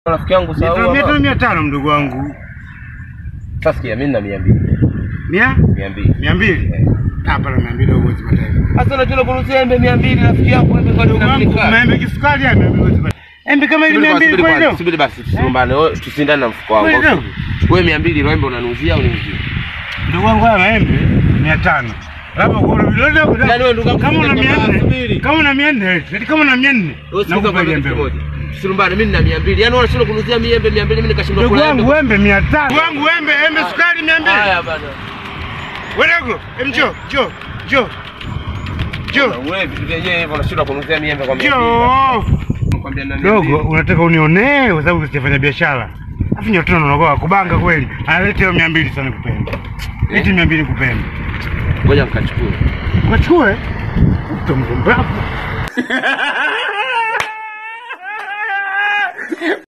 Rafiki yangu Mia tano, mia tano, sawa. mia tano mdogo wangu. Sasa sikia mimi na 200. Mia? 200. Mia mbili? Hapa na mia mbili huwezi kupata hivyo. Sasa unajua kunuzia embe 200 rafiki yangu embe kwa Mdogo wangu, maembe kisukari ya mia mbili huwezi kupata. Embe kama hili mia mbili kweli leo? Subiri basi tusilumbane. Wewe tusindane na mfuko wangu. Kweli leo? Wewe 200 ile embe unanuzia au uniuzie? Ndugu wangu haya maembe mia tano. Labda kwa vile Yaani wewe ndugu yangu, kama una mia nne, subiri. kama una mia nne, eti kama una mia nne, Wewe sikiza nakupa kwa ile kitu embe. kimoja. Tusilumbane mimi nina 200. Yaani unashindwa kunuzia mimi embe 200 mimi nikashindwa Ndugu kula wangu embe. embe mia tano. Ndugu wangu embe, embe sukari mia mbili. Haya bana. Wedogo, em njoo, njoo, njoo. Njoo. Wewe vitu vyenyewe hivyo unashindwa kunuzia mimi embe kwa 200. Njoo. Nakwambia na 200. Dogo, unataka unionee kwa sababu sijafanya biashara. Afu nyote unaogopa kubanga kweli. Analeta hiyo 200 sana kupenda. Eti 200 kupenda. Ngoja nikachukue. Ukachukue. Utamgombapo.